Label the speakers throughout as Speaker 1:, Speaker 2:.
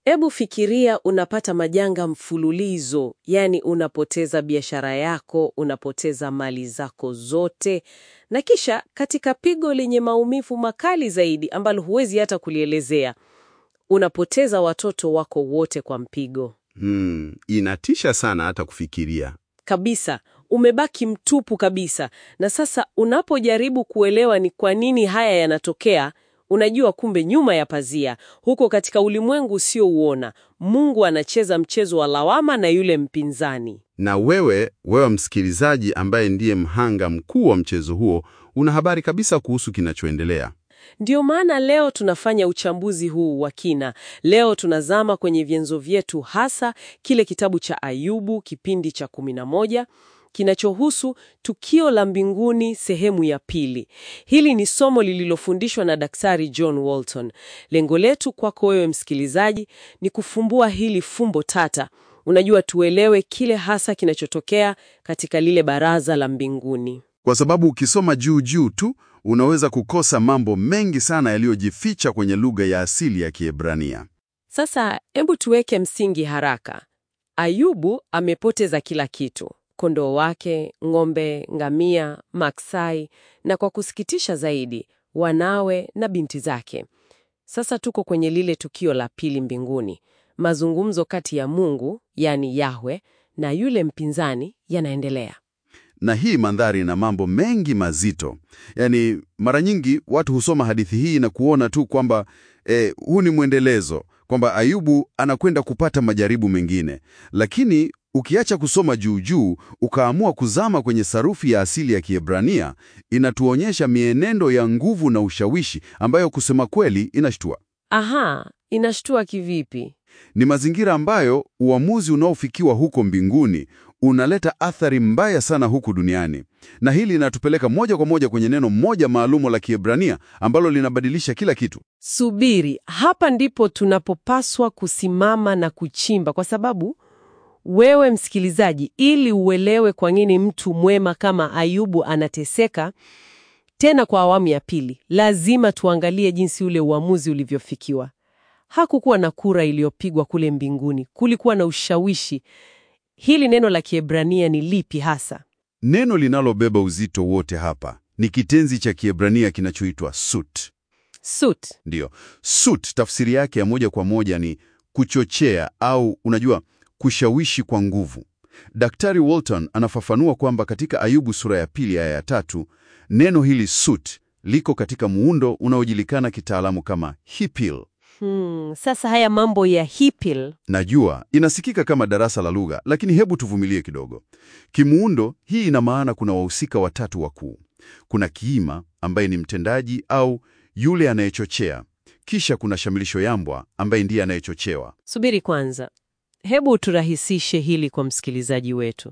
Speaker 1: Hebu fikiria unapata majanga mfululizo, yaani unapoteza biashara yako, unapoteza mali zako zote, na kisha katika pigo lenye maumivu makali zaidi ambalo huwezi hata kulielezea, unapoteza watoto wako wote kwa mpigo.
Speaker 2: Hmm, inatisha sana hata kufikiria.
Speaker 1: Kabisa, umebaki mtupu kabisa. Na sasa unapojaribu kuelewa ni kwa nini haya yanatokea, unajua kumbe nyuma ya pazia, huko katika ulimwengu usiouona, Mungu anacheza mchezo wa lawama na yule mpinzani.
Speaker 2: Na wewe, wewe msikilizaji ambaye ndiye mhanga mkuu wa mchezo huo, una habari kabisa kuhusu kinachoendelea.
Speaker 1: Ndiyo maana leo tunafanya uchambuzi huu wa kina. Leo tunazama kwenye vyanzo vyetu, hasa kile kitabu cha Ayubu kipindi cha 11 kinachohusu tukio la mbinguni sehemu ya pili. Hili ni somo lililofundishwa na Daktari John Walton. Lengo letu kwako wewe msikilizaji ni kufumbua hili fumbo tata. Unajua, tuelewe kile hasa kinachotokea katika lile baraza la mbinguni.
Speaker 2: Kwa sababu ukisoma juu juu tu unaweza kukosa mambo mengi sana yaliyojificha kwenye lugha ya asili ya Kiebrania.
Speaker 1: Sasa hebu tuweke msingi haraka. Ayubu amepoteza kila kitu: kondoo wake, ng'ombe, ngamia, maksai, na kwa kusikitisha zaidi, wanawe na binti zake. Sasa tuko kwenye lile tukio la pili mbinguni. Mazungumzo kati ya Mungu, yani Yahwe, na yule mpinzani yanaendelea.
Speaker 2: Na hii mandhari ina mambo mengi mazito. Yaani, mara nyingi watu husoma hadithi hii na kuona tu kwamba eh, huu ni mwendelezo, kwamba Ayubu anakwenda kupata majaribu mengine. Lakini ukiacha kusoma juu juu, ukaamua kuzama kwenye sarufi ya asili ya Kiebrania, inatuonyesha mienendo ya nguvu na ushawishi ambayo kusema kweli inashtua.
Speaker 1: Aha, inashtua kivipi?
Speaker 2: Ni mazingira ambayo uamuzi unaofikiwa huko mbinguni unaleta athari mbaya sana huku duniani, na hili linatupeleka moja kwa moja kwenye neno moja maalumu la Kiebrania ambalo linabadilisha kila kitu.
Speaker 1: Subiri, hapa ndipo tunapopaswa kusimama na kuchimba, kwa sababu wewe msikilizaji, ili uelewe kwa nini mtu mwema kama Ayubu anateseka tena kwa awamu ya pili, lazima tuangalie jinsi ule uamuzi ulivyofikiwa. Hakukuwa na kura iliyopigwa kule mbinguni, kulikuwa na ushawishi. Hili neno la Kiebrania ni lipi hasa?
Speaker 2: Neno linalobeba uzito wote hapa ni kitenzi cha Kiebrania kinachoitwa sut.
Speaker 1: Sut.
Speaker 2: Ndiyo, sut tafsiri yake ya moja kwa moja ni kuchochea au unajua, kushawishi kwa nguvu. Daktari Walton anafafanua kwamba katika Ayubu sura ya pili aya ya tatu neno hili sut liko katika muundo unaojulikana kitaalamu kama hipil.
Speaker 1: Hmm, sasa haya mambo ya hipil
Speaker 2: Najua inasikika kama darasa la lugha, lakini hebu tuvumilie kidogo. Kimuundo, hii ina maana kuna wahusika watatu wakuu. Kuna kiima ambaye ni mtendaji au yule anayechochea, kisha kuna shamilisho yambwa ambaye ndiye anayechochewa.
Speaker 1: Subiri kwanza, hebu turahisishe hili kwa msikilizaji wetu.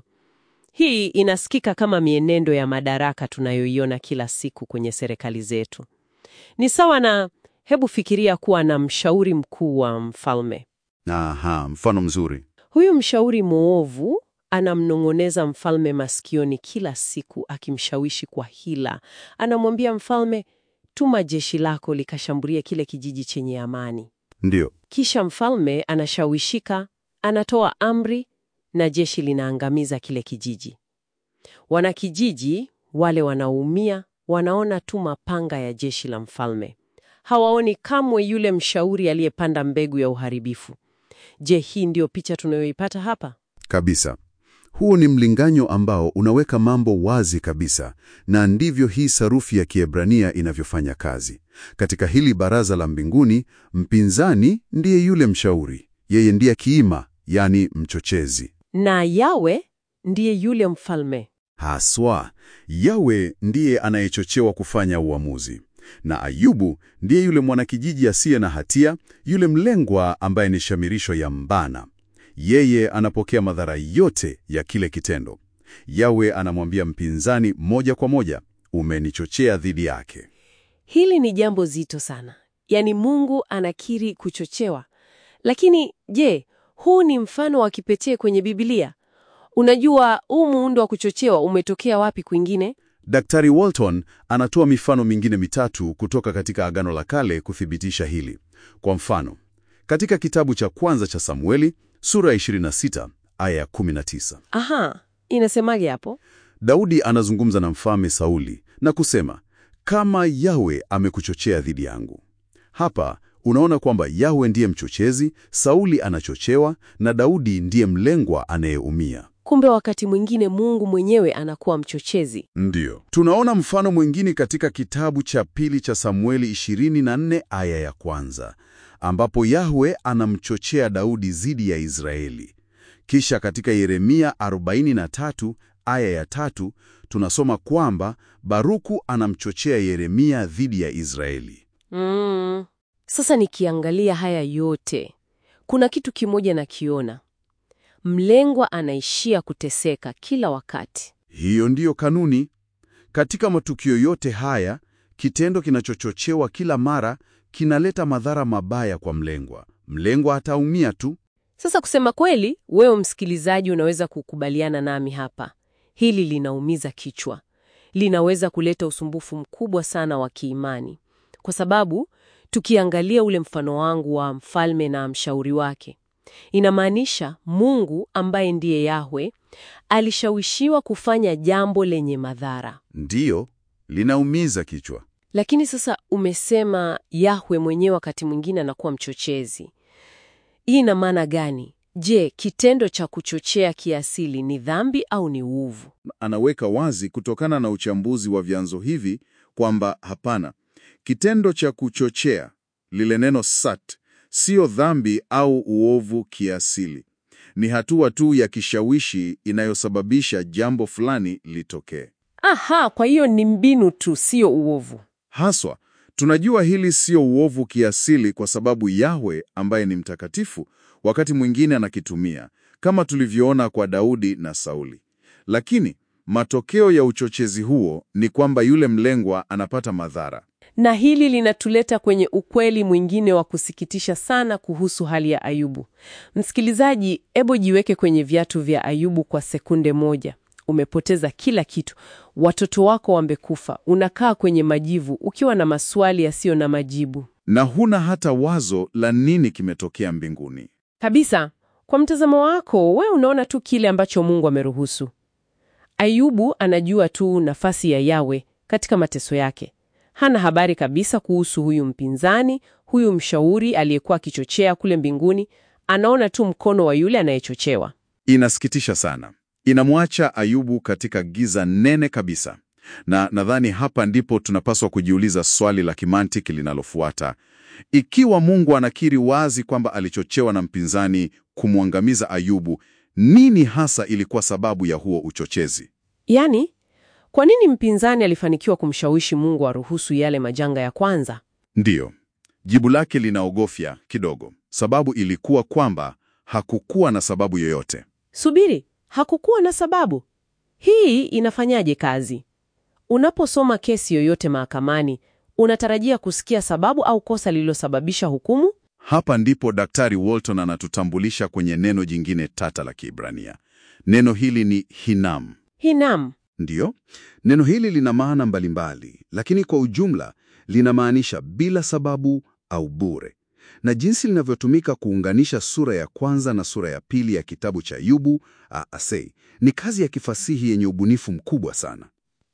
Speaker 1: Hii inasikika kama mienendo ya madaraka tunayoiona kila siku kwenye serikali zetu. Ni sawa na, hebu fikiria kuwa na mshauri mkuu wa mfalme.
Speaker 2: Aha, mfano mzuri.
Speaker 1: Huyu mshauri mwovu anamnong'oneza mfalme masikioni kila siku, akimshawishi kwa hila. Anamwambia mfalme, tuma jeshi lako likashambulie kile kijiji chenye amani.
Speaker 2: Ndiyo,
Speaker 1: Kisha mfalme anashawishika, anatoa amri na jeshi linaangamiza kile kijiji. Wanakijiji wale wanaumia, wanaona tu mapanga ya jeshi la mfalme. Hawaoni kamwe yule mshauri aliyepanda mbegu ya uharibifu. Je, hii ndiyo picha tunayoipata hapa?
Speaker 2: kabisa. Huu ni mlinganyo ambao unaweka mambo wazi kabisa, na ndivyo hii sarufi ya Kiebrania inavyofanya kazi. Katika hili baraza la mbinguni, mpinzani ndiye yule mshauri, yeye ndiye kiima, yani mchochezi.
Speaker 1: Na Yawe ndiye yule mfalme.
Speaker 2: Haswa, Yawe ndiye anayechochewa kufanya uamuzi, na Ayubu ndiye yule mwanakijiji asiye na hatia, yule mlengwa ambaye ni shamirisho ya mbana. Yeye anapokea madhara yote ya kile kitendo. Yawe anamwambia mpinzani moja kwa moja, umenichochea dhidi yake.
Speaker 1: Hili ni jambo zito sana. Yaani Mungu anakiri kuchochewa. Lakini je, huu ni mfano wa kipekee kwenye Biblia? Unajua, huu muundo wa kuchochewa umetokea wapi kwingine?
Speaker 2: Daktari Walton anatoa mifano mingine mitatu kutoka katika Agano la Kale kuthibitisha hili. Kwa mfano, Katika kitabu cha kwanza cha Samueli sura ya 26 aya ya 19,
Speaker 1: Aha, inasemaje hapo?
Speaker 2: Daudi anazungumza na mfalme Sauli na kusema, kama Yawe amekuchochea dhidi yangu. Hapa unaona kwamba Yawe ndiye mchochezi, Sauli anachochewa na Daudi ndiye mlengwa anayeumia.
Speaker 1: Kumbe wakati mwingine Mungu mwenyewe anakuwa mchochezi.
Speaker 2: Ndiyo. Tunaona mfano mwingine katika kitabu cha pili cha Samueli 24 aya ya kwanza, ambapo Yahwe anamchochea Daudi dhidi ya Israeli. Kisha katika Yeremia 43 aya ya tatu tunasoma kwamba Baruku anamchochea Yeremia dhidi ya Israeli.
Speaker 1: Mm. Sasa nikiangalia haya yote, kuna kitu kimoja nakiona. Mlengwa anaishia kuteseka kila wakati.
Speaker 2: Hiyo ndiyo kanuni. Katika matukio yote haya, kitendo kinachochochewa kila mara kinaleta madhara mabaya kwa mlengwa. Mlengwa ataumia tu.
Speaker 1: Sasa kusema kweli, wewe msikilizaji unaweza kukubaliana nami hapa. Hili linaumiza kichwa. Linaweza kuleta usumbufu mkubwa sana wa kiimani. Kwa sababu tukiangalia ule mfano wangu wa mfalme na mshauri wake, inamaanisha Mungu ambaye ndiye Yahwe alishawishiwa kufanya jambo lenye madhara.
Speaker 2: Ndiyo, linaumiza kichwa.
Speaker 1: Lakini sasa umesema Yahwe mwenyewe wakati mwingine anakuwa mchochezi. Hii ina maana gani? Je, kitendo cha kuchochea kiasili ni dhambi au ni uovu?
Speaker 3: Anaweka wazi kutokana na uchambuzi wa vyanzo hivi kwamba hapana, kitendo cha kuchochea, lile neno sat, siyo dhambi au uovu kiasili. Ni hatua tu ya kishawishi inayosababisha jambo fulani litokee.
Speaker 1: Aha, kwa hiyo ni mbinu tu, siyo uovu.
Speaker 3: Haswa, tunajua hili sio uovu kiasili kwa sababu Yahwe ambaye ni mtakatifu wakati mwingine anakitumia kama tulivyoona kwa Daudi na Sauli. Lakini matokeo ya uchochezi huo ni kwamba yule mlengwa anapata madhara.
Speaker 1: Na hili linatuleta kwenye ukweli mwingine wa kusikitisha sana kuhusu hali ya Ayubu. Msikilizaji, ebo jiweke kwenye viatu vya Ayubu kwa sekunde moja. Umepoteza kila kitu, watoto wako wamekufa, unakaa kwenye majivu ukiwa na maswali yasiyo na majibu
Speaker 3: Na huna hata wazo la nini kimetokea mbinguni.
Speaker 1: kabisa. Kwa mtazamo wako, we unaona tu kile ambacho Mungu ameruhusu. Ayubu anajua tu nafasi ya Yawe katika mateso yake. Hana habari kabisa kuhusu huyu mpinzani, huyu mshauri aliyekuwa akichochea kule mbinguni. Anaona tu mkono wa yule anayechochewa.
Speaker 3: Inasikitisha sana. Inamwacha Ayubu katika giza nene kabisa. Na nadhani hapa ndipo tunapaswa kujiuliza swali la kimantiki linalofuata. Ikiwa Mungu anakiri wazi kwamba alichochewa na mpinzani kumwangamiza Ayubu, nini hasa ilikuwa sababu ya huo uchochezi?
Speaker 1: Yaani, kwa nini mpinzani alifanikiwa kumshawishi Mungu aruhusu yale majanga ya kwanza?
Speaker 3: Ndiyo, jibu lake linaogofya kidogo. Sababu ilikuwa kwamba hakukuwa na sababu yoyote.
Speaker 1: Subiri, hakukuwa na sababu. Hii inafanyaje kazi? Unaposoma kesi yoyote mahakamani, unatarajia kusikia sababu au kosa lililosababisha hukumu?
Speaker 3: Hapa ndipo Daktari Walton anatutambulisha kwenye neno jingine tata la Kiebrania. Neno hili ni hinam.
Speaker 1: Hinam.
Speaker 2: Ndiyo, neno hili lina maana mbalimbali, lakini kwa ujumla linamaanisha bila sababu au bure, na jinsi linavyotumika kuunganisha sura ya kwanza na sura ya pili ya kitabu cha Ayubu asei ni kazi ya kifasihi yenye ubunifu mkubwa sana.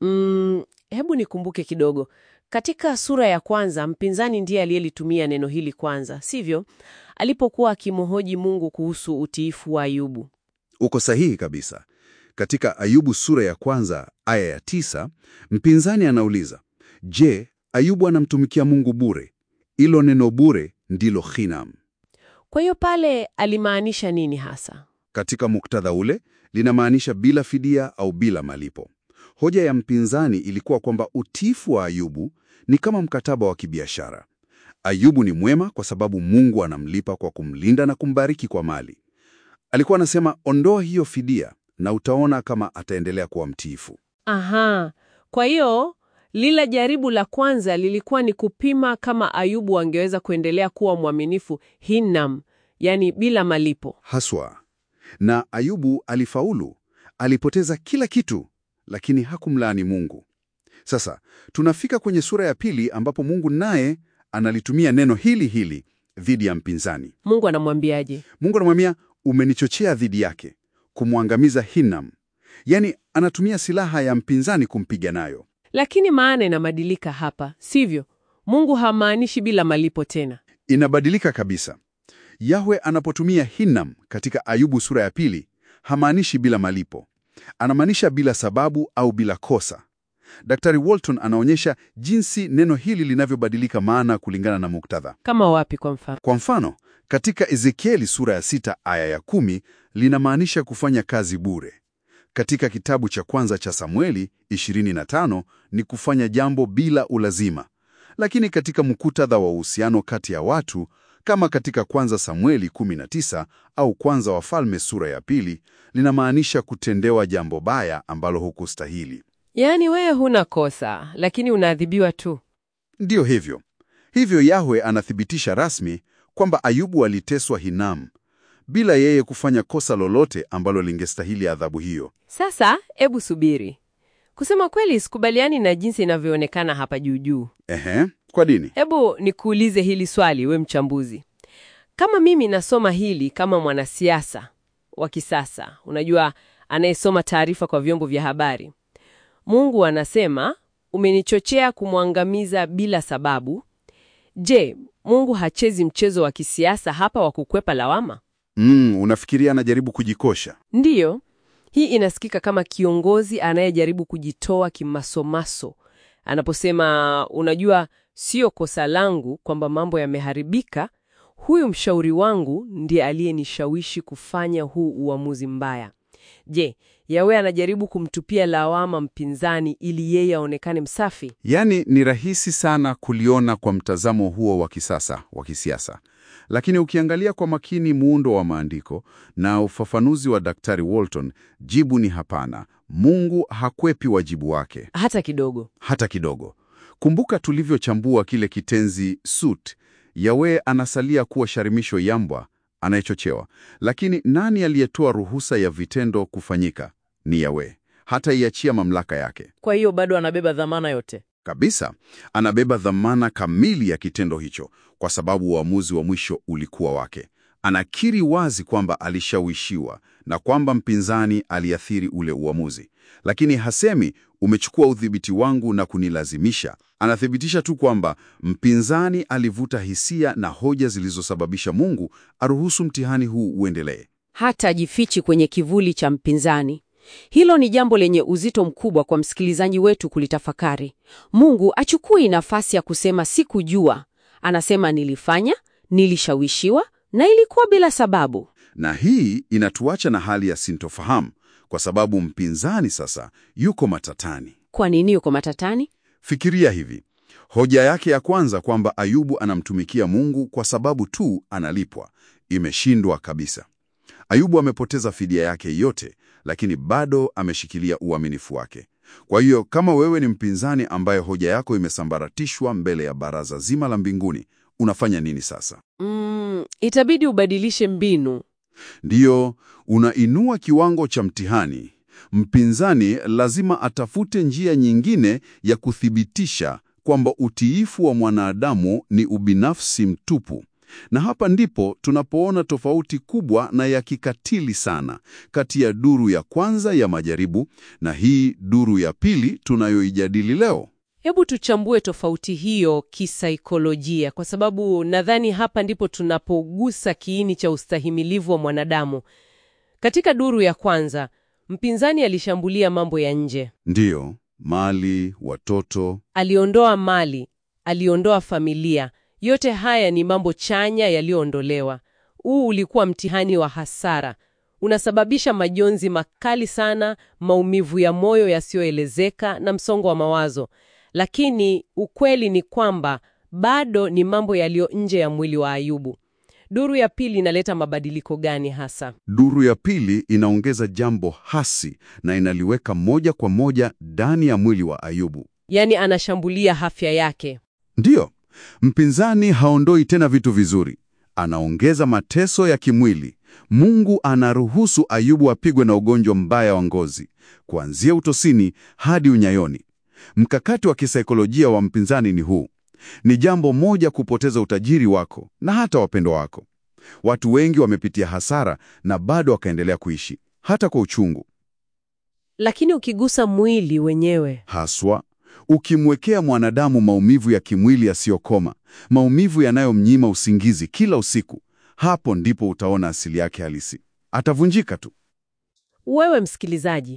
Speaker 1: Mm, hebu nikumbuke kidogo. Katika sura ya kwanza, mpinzani ndiye aliyelitumia neno hili kwanza, sivyo? Alipokuwa akimhoji Mungu kuhusu utiifu wa Ayubu.
Speaker 2: Uko sahihi kabisa. Katika Ayubu sura ya kwanza aya ya tisa, mpinzani anauliza, je, Ayubu anamtumikia Mungu bure? Ilo neno bure ndilo hinam.
Speaker 1: Kwa hiyo pale alimaanisha nini hasa?
Speaker 2: Katika muktadha ule linamaanisha bila fidia au bila malipo. Hoja ya mpinzani ilikuwa kwamba utiifu wa Ayubu ni kama mkataba wa kibiashara. Ayubu ni mwema kwa sababu Mungu anamlipa kwa kumlinda na kumbariki kwa mali. Alikuwa anasema ondoa hiyo fidia na utaona kama ataendelea kuwa mtiifu.
Speaker 1: Aha, kwa hiyo lile jaribu la kwanza lilikuwa ni kupima kama Ayubu angeweza kuendelea kuwa mwaminifu hinam, yani bila malipo.
Speaker 2: Haswa. Na Ayubu alifaulu, alipoteza kila kitu, lakini hakumlaani Mungu. Sasa tunafika kwenye sura ya pili ambapo Mungu naye analitumia neno hili hili dhidi ya mpinzani.
Speaker 1: Mungu anamwambiaje?
Speaker 2: Mungu anamwambia umenichochea dhidi yake kumwangamiza Hinam, yaani anatumia silaha ya mpinzani kumpiga nayo.
Speaker 1: Lakini maana inabadilika hapa, sivyo? Mungu hamaanishi bila malipo tena.
Speaker 2: Inabadilika kabisa. Yahwe anapotumia Hinam katika Ayubu sura ya pili, hamaanishi bila malipo, anamaanisha bila sababu au bila kosa. Daktari Walton anaonyesha jinsi neno hili linavyobadilika maana kulingana na muktadha.
Speaker 1: Kama wapi kwa mfano?
Speaker 2: Kwa mfano, katika Ezekieli sura ya sita aya ya kumi linamaanisha kufanya kazi bure. Katika kitabu cha kwanza cha Samueli 25 ni kufanya jambo bila ulazima. Lakini katika muktadha wa uhusiano kati ya watu kama katika kwanza Samueli 19 au kwanza Wafalme sura ya pili linamaanisha kutendewa jambo baya ambalo hukustahili.
Speaker 1: Yaani wewe huna kosa, lakini unaadhibiwa tu.
Speaker 2: Ndiyo hivyo. Hivyo Yahwe anathibitisha rasmi kwamba Ayubu aliteswa Hinam bila yeye kufanya kosa lolote ambalo lingestahili adhabu hiyo.
Speaker 1: Sasa hebu subiri. Kusema kweli, sikubaliani na jinsi inavyoonekana hapa juu juu.
Speaker 2: Ehe, kwa nini?
Speaker 1: Hebu nikuulize hili swali, we mchambuzi. Kama mimi nasoma hili kama mwanasiasa wa kisasa, unajua, anayesoma taarifa kwa vyombo vya habari, Mungu anasema umenichochea kumwangamiza bila sababu. Je, Mungu hachezi mchezo wa kisiasa hapa wa kukwepa lawama?
Speaker 2: Mm, unafikiria anajaribu kujikosha?
Speaker 1: Ndiyo, hii inasikika kama kiongozi anayejaribu kujitoa kimasomaso anaposema, unajua, sio kosa langu kwamba mambo yameharibika. Huyu mshauri wangu ndiye aliyenishawishi kufanya huu uamuzi mbaya. Je, Yawe anajaribu kumtupia lawama mpinzani ili yeye aonekane msafi?
Speaker 2: Yaani ni rahisi sana kuliona kwa mtazamo huo wa kisasa wa kisiasa, lakini ukiangalia kwa makini muundo wa maandiko na ufafanuzi wa Daktari Walton, jibu ni hapana. Mungu hakwepi wajibu wake
Speaker 1: Hata kidogo.
Speaker 2: hata kidogo. Kumbuka tulivyochambua kile kitenzi sut, Yawe anasalia kuwa sharimisho yambwa anayechochewa, lakini nani aliyetoa ruhusa ya vitendo kufanyika? Ni Yawe, hata iachia mamlaka yake
Speaker 1: Kwa hiyo bado anabeba dhamana yote.
Speaker 2: kabisa. Anabeba dhamana kamili ya kitendo hicho, kwa sababu uamuzi wa mwisho ulikuwa wake. Anakiri wazi kwamba alishawishiwa na kwamba mpinzani aliathiri ule uamuzi, lakini hasemi umechukua udhibiti wangu na kunilazimisha. Anathibitisha tu kwamba mpinzani alivuta hisia na hoja zilizosababisha Mungu aruhusu mtihani huu uendelee.
Speaker 4: hata ajifichi kwenye kivuli cha mpinzani. Hilo ni jambo lenye uzito mkubwa kwa msikilizaji wetu kulitafakari. Mungu achukui nafasi ya kusema sikujua. Anasema nilifanya, nilishawishiwa na ilikuwa bila sababu.
Speaker 2: Na hii inatuacha na hali ya sintofahamu, kwa sababu mpinzani sasa yuko matatani.
Speaker 4: Kwa nini yuko matatani?
Speaker 2: Fikiria hivi. Hoja yake ya kwanza kwamba Ayubu anamtumikia Mungu kwa sababu tu analipwa imeshindwa kabisa. Ayubu amepoteza fidia yake yote, lakini bado ameshikilia uaminifu wake. Kwa hiyo kama wewe ni mpinzani ambaye hoja yako imesambaratishwa mbele ya baraza zima la mbinguni, unafanya nini sasa?
Speaker 1: Mm, itabidi ubadilishe mbinu.
Speaker 2: Ndiyo, unainua kiwango cha mtihani. Mpinzani lazima atafute njia nyingine ya kuthibitisha kwamba utiifu wa mwanadamu ni ubinafsi mtupu. Na hapa ndipo tunapoona tofauti kubwa na ya kikatili sana kati ya duru ya kwanza ya majaribu na hii duru ya pili tunayoijadili leo.
Speaker 1: Hebu tuchambue tofauti hiyo kisaikolojia, kwa sababu nadhani hapa ndipo tunapogusa kiini cha ustahimilivu wa mwanadamu. Katika duru ya kwanza, mpinzani alishambulia mambo ya nje.
Speaker 2: Ndiyo, mali, watoto,
Speaker 1: Aliondoa mali, aliondoa familia. Yote haya ni mambo chanya yaliyoondolewa. Huu ulikuwa mtihani wa hasara, unasababisha majonzi makali sana, maumivu ya moyo yasiyoelezeka na msongo wa mawazo. Lakini ukweli ni kwamba bado ni mambo yaliyo nje ya mwili wa Ayubu. Duru ya pili inaleta mabadiliko gani hasa?
Speaker 2: Duru ya pili inaongeza jambo hasi na inaliweka moja kwa moja ndani ya mwili wa Ayubu.
Speaker 1: Yaani anashambulia afya yake.
Speaker 2: Ndiyo, mpinzani haondoi tena vitu vizuri, anaongeza mateso ya kimwili. Mungu anaruhusu Ayubu apigwe na ugonjwa mbaya wa ngozi, kuanzia utosini hadi unyayoni. Mkakati wa kisaikolojia wa mpinzani ni huu:
Speaker 3: Ni jambo moja kupoteza utajiri wako na hata wapendwa wako. Watu wengi wamepitia hasara na bado wakaendelea kuishi hata kwa uchungu.
Speaker 1: Lakini ukigusa mwili wenyewe,
Speaker 3: Haswa ukimwekea mwanadamu maumivu ya kimwili yasiyokoma, maumivu yanayomnyima usingizi kila usiku, hapo ndipo utaona asili yake halisi. Atavunjika tu.
Speaker 1: wewe msikilizaji,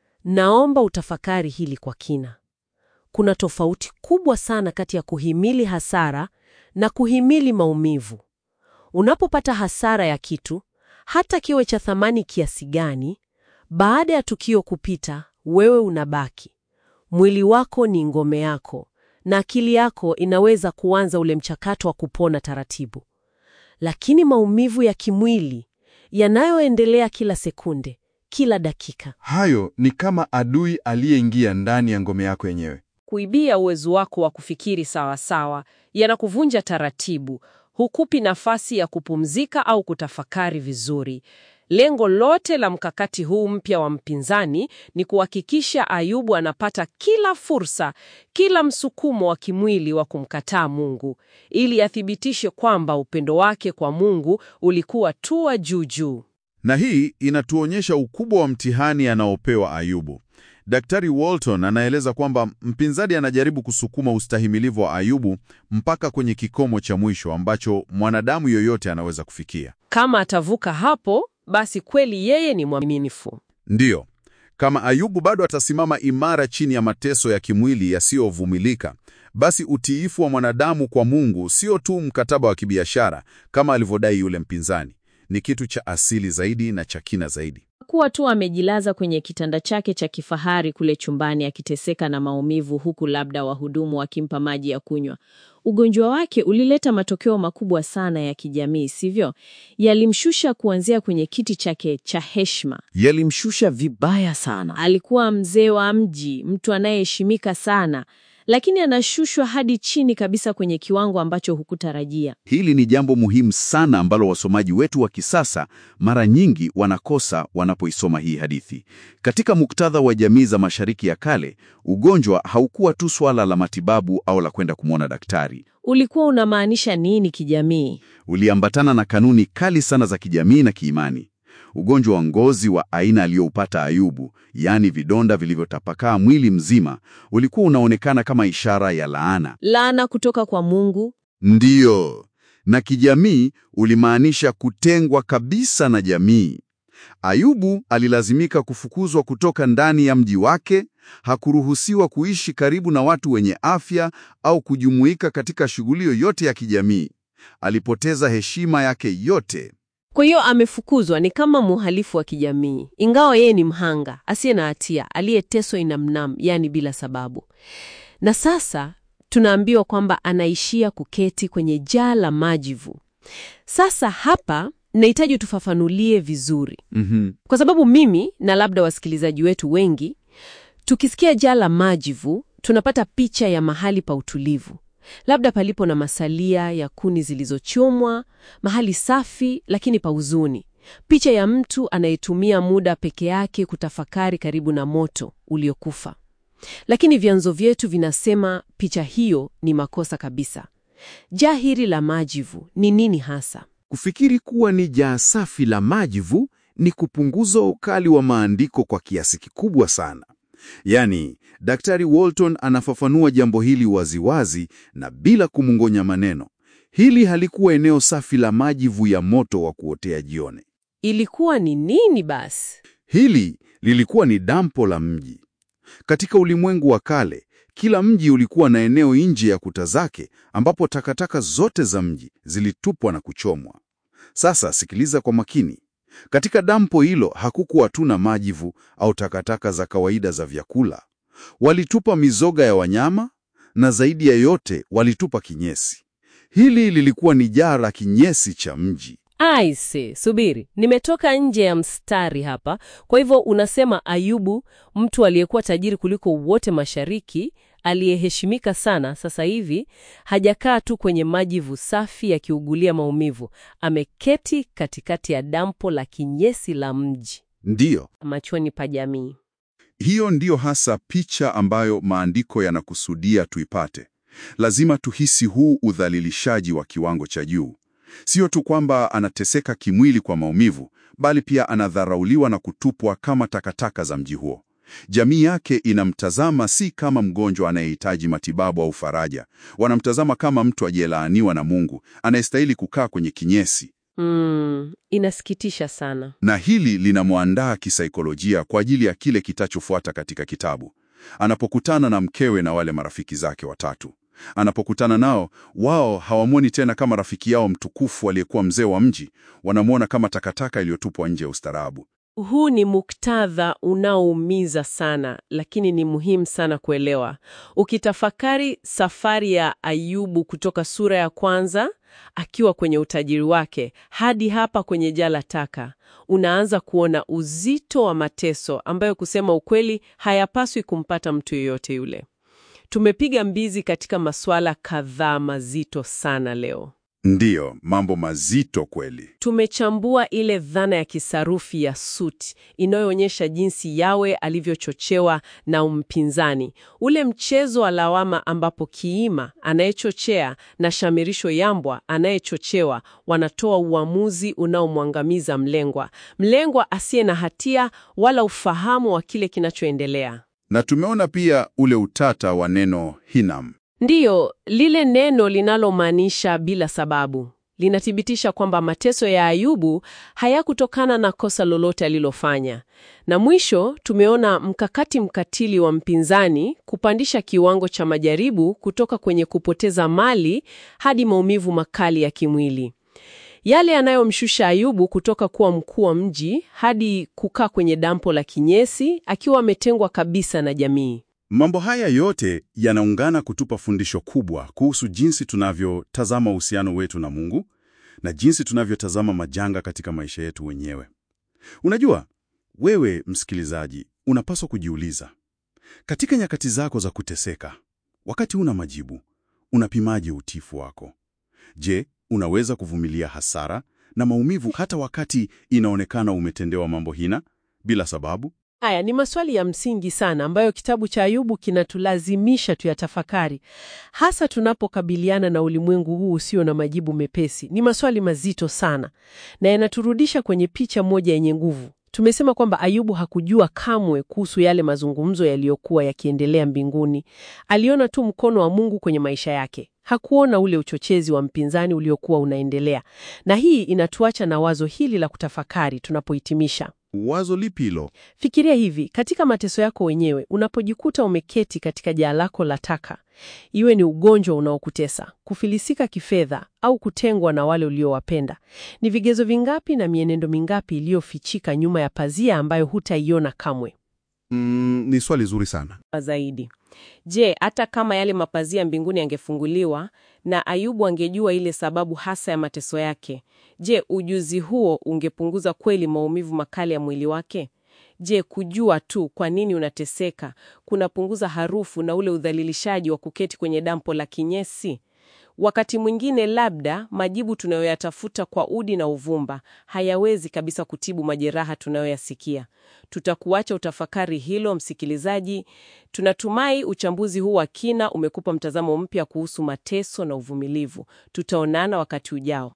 Speaker 1: naomba utafakari hili kwa kina. Kuna tofauti kubwa sana kati ya kuhimili hasara na kuhimili maumivu. Unapopata hasara ya kitu, hata kiwe cha thamani kiasi gani, baada ya tukio kupita, wewe unabaki. Mwili wako ni ngome yako, na akili yako inaweza kuanza ule mchakato wa kupona taratibu. Lakini maumivu ya kimwili yanayoendelea kila sekunde, kila dakika,
Speaker 2: Hayo ni kama adui aliyeingia ndani ya ngome yako yenyewe.
Speaker 1: kuibia uwezo wako wa kufikiri sawa sawa, yanakuvunja taratibu, hukupi nafasi ya kupumzika au kutafakari vizuri. Lengo lote la mkakati huu mpya wa mpinzani ni kuhakikisha Ayubu anapata kila fursa, kila msukumo wa kimwili wa kumkataa Mungu, ili athibitishe kwamba upendo wake kwa Mungu ulikuwa tu wa juu juu.
Speaker 2: Na hii inatuonyesha ukubwa wa mtihani anaopewa Ayubu. Daktari Walton anaeleza kwamba mpinzani anajaribu kusukuma ustahimilivu wa Ayubu mpaka kwenye kikomo cha mwisho ambacho mwanadamu yoyote anaweza kufikia.
Speaker 1: Kama atavuka hapo, basi kweli yeye ni mwaminifu.
Speaker 2: Ndiyo, kama Ayubu bado atasimama imara chini ya mateso ya kimwili yasiyovumilika, basi utiifu wa mwanadamu kwa Mungu sio tu mkataba wa kibiashara kama alivyodai yule mpinzani, ni kitu cha asili zaidi na cha kina zaidi.
Speaker 5: kuwa tu amejilaza kwenye kitanda chake cha kifahari kule chumbani akiteseka na maumivu, huku labda wahudumu wakimpa maji ya kunywa. Ugonjwa wake ulileta matokeo makubwa sana ya kijamii, sivyo? Yalimshusha kuanzia kwenye kiti chake cha heshima.
Speaker 6: Yalimshusha vibaya sana.
Speaker 5: Alikuwa mzee wa mji, mtu anayeheshimika sana, lakini anashushwa hadi chini kabisa kwenye kiwango ambacho hukutarajia.
Speaker 3: Hili ni jambo muhimu sana ambalo wasomaji wetu wa kisasa mara nyingi wanakosa wanapoisoma hii hadithi. Katika muktadha wa jamii za Mashariki ya Kale, ugonjwa haukuwa tu swala la matibabu au la kwenda kumwona daktari.
Speaker 5: Ulikuwa unamaanisha nini kijamii?
Speaker 3: Uliambatana na kanuni kali sana za kijamii na kiimani. Ugonjwa wa ngozi wa aina aliyoupata Ayubu, yaani vidonda vilivyotapakaa mwili mzima, ulikuwa unaonekana kama ishara ya laana.
Speaker 5: Laana kutoka kwa Mungu.
Speaker 3: Ndiyo, na kijamii ulimaanisha kutengwa kabisa na jamii. Ayubu alilazimika kufukuzwa kutoka ndani ya mji wake, hakuruhusiwa kuishi karibu na watu wenye afya au kujumuika katika shughuli yoyote ya kijamii. Alipoteza heshima yake yote.
Speaker 1: Kwa hiyo amefukuzwa, ni kama mhalifu wa kijamii, ingawa yeye ni mhanga asiye na hatia aliyeteswa inamnam, yani bila sababu. Na sasa tunaambiwa kwamba anaishia kuketi kwenye jaa la majivu. Sasa hapa nahitaji tufafanulie vizuri,
Speaker 3: Mhm.
Speaker 1: kwa sababu mimi na labda wasikilizaji wetu wengi tukisikia jaa la majivu tunapata picha ya mahali pa utulivu, labda palipo na masalia ya kuni zilizochomwa, mahali safi lakini pa huzuni, picha ya mtu anayetumia muda peke yake kutafakari karibu na moto uliokufa. Lakini vyanzo vyetu vinasema picha hiyo ni makosa kabisa. Jaa hili la majivu ni nini hasa?
Speaker 6: Kufikiri kuwa ni jaa safi la majivu ni kupunguza ukali wa maandiko kwa kiasi kikubwa sana.
Speaker 3: Yaani, Daktari Walton anafafanua jambo hili waziwazi na bila kumungonya maneno. Hili halikuwa eneo safi la majivu ya moto wa kuotea jioni.
Speaker 1: Ilikuwa ni nini basi?
Speaker 3: Hili lilikuwa ni dampo la mji. Katika ulimwengu wa kale, kila mji ulikuwa na eneo nje ya kuta zake ambapo takataka zote za mji zilitupwa na kuchomwa. Sasa sikiliza kwa makini. Katika dampo hilo hakukuwa tu na majivu au takataka za kawaida za vyakula. Walitupa mizoga ya wanyama na zaidi ya yote walitupa kinyesi. Hili lilikuwa ni jaa la kinyesi cha mji.
Speaker 1: Aise, subiri, nimetoka nje ya mstari hapa. Kwa hivyo unasema Ayubu, mtu aliyekuwa tajiri kuliko wote mashariki, aliyeheshimika sana, sasa hivi hajakaa tu kwenye majivu safi yakiugulia maumivu, ameketi katikati ya dampo la kinyesi la mji,
Speaker 3: Ndiyo,
Speaker 1: machoni pa jamii.
Speaker 3: hiyo ndiyo hasa picha ambayo maandiko yanakusudia tuipate. Lazima tuhisi huu udhalilishaji wa kiwango cha juu. Sio tu kwamba anateseka kimwili kwa maumivu, bali pia anadharauliwa na kutupwa kama takataka za mji huo. Jamii yake inamtazama si kama mgonjwa anayehitaji matibabu au faraja. Wanamtazama kama mtu aliyelaaniwa na Mungu, anayestahili kukaa kwenye kinyesi.
Speaker 1: Mm, inasikitisha sana.
Speaker 3: Na hili linamwandaa kisaikolojia kwa ajili ya kile kitachofuata katika kitabu. Anapokutana na mkewe na wale marafiki zake watatu, anapokutana nao, wao hawamwoni tena kama rafiki yao mtukufu aliyekuwa mzee wa mji, wanamwona kama takataka iliyotupwa nje ya ustaarabu.
Speaker 1: Huu ni muktadha unaoumiza sana, lakini ni muhimu sana kuelewa. Ukitafakari safari ya Ayubu kutoka sura ya kwanza akiwa kwenye utajiri wake hadi hapa kwenye jala taka, unaanza kuona uzito wa mateso ambayo kusema ukweli hayapaswi kumpata mtu yeyote yule. Tumepiga mbizi katika masuala kadhaa mazito sana leo.
Speaker 3: Ndiyo, mambo mazito kweli.
Speaker 1: Tumechambua ile dhana ya kisarufi ya suti inayoonyesha jinsi Yawe alivyochochewa na mpinzani, ule mchezo wa lawama ambapo kiima anayechochea na shamirisho yambwa anayechochewa wanatoa uamuzi unaomwangamiza mlengwa, mlengwa asiye na hatia wala ufahamu wa kile kinachoendelea.
Speaker 3: Na tumeona pia ule utata wa neno Hinam.
Speaker 1: Ndiyo, lile neno linalomaanisha bila sababu linathibitisha kwamba mateso ya Ayubu hayakutokana na kosa lolote alilofanya. Na mwisho tumeona mkakati mkatili wa mpinzani kupandisha kiwango cha majaribu kutoka kwenye kupoteza mali hadi maumivu makali ya kimwili, yale yanayomshusha Ayubu kutoka kuwa mkuu wa mji hadi kukaa kwenye dampo la kinyesi akiwa ametengwa kabisa na jamii.
Speaker 3: Mambo haya yote yanaungana kutupa fundisho kubwa kuhusu jinsi tunavyotazama uhusiano wetu na Mungu na jinsi tunavyotazama majanga katika maisha yetu wenyewe. Unajua, wewe msikilizaji, unapaswa kujiuliza, katika nyakati zako za kuteseka, wakati una majibu, unapimaje utiifu wako? Je, unaweza kuvumilia hasara na maumivu hata wakati inaonekana umetendewa mambo hina bila sababu?
Speaker 1: Haya ni maswali ya msingi sana ambayo kitabu cha Ayubu kinatulazimisha tuyatafakari, hasa tunapokabiliana na ulimwengu huu usio na majibu mepesi. Ni maswali mazito sana na yanaturudisha kwenye picha moja yenye nguvu. Tumesema kwamba Ayubu hakujua kamwe kuhusu yale mazungumzo yaliyokuwa yakiendelea mbinguni. Aliona tu mkono wa Mungu kwenye maisha yake. Hakuona ule uchochezi wa mpinzani uliokuwa unaendelea. Na hii inatuacha na wazo hili la kutafakari tunapohitimisha.
Speaker 3: Wazo lipi hilo?
Speaker 1: Fikiria hivi, katika mateso yako wenyewe, unapojikuta umeketi katika jaa lako la taka, iwe ni ugonjwa unaokutesa, kufilisika kifedha au kutengwa na wale uliowapenda, ni vigezo vingapi na mienendo mingapi iliyofichika nyuma ya pazia ambayo hutaiona kamwe?
Speaker 2: Mm, ni swali zuri sana.
Speaker 1: Zaidi, je, hata kama yale mapazia mbinguni yangefunguliwa na Ayubu angejua ile sababu hasa ya mateso yake, je, ujuzi huo ungepunguza kweli maumivu makali ya mwili wake? Je, kujua tu kwa nini unateseka kunapunguza harufu na ule udhalilishaji wa kuketi kwenye dampo la kinyesi? Wakati mwingine labda majibu tunayoyatafuta kwa udi na uvumba hayawezi kabisa kutibu majeraha tunayoyasikia. Tutakuacha utafakari hilo, msikilizaji. Tunatumai uchambuzi huu wa kina umekupa mtazamo mpya kuhusu mateso na uvumilivu. Tutaonana wakati ujao.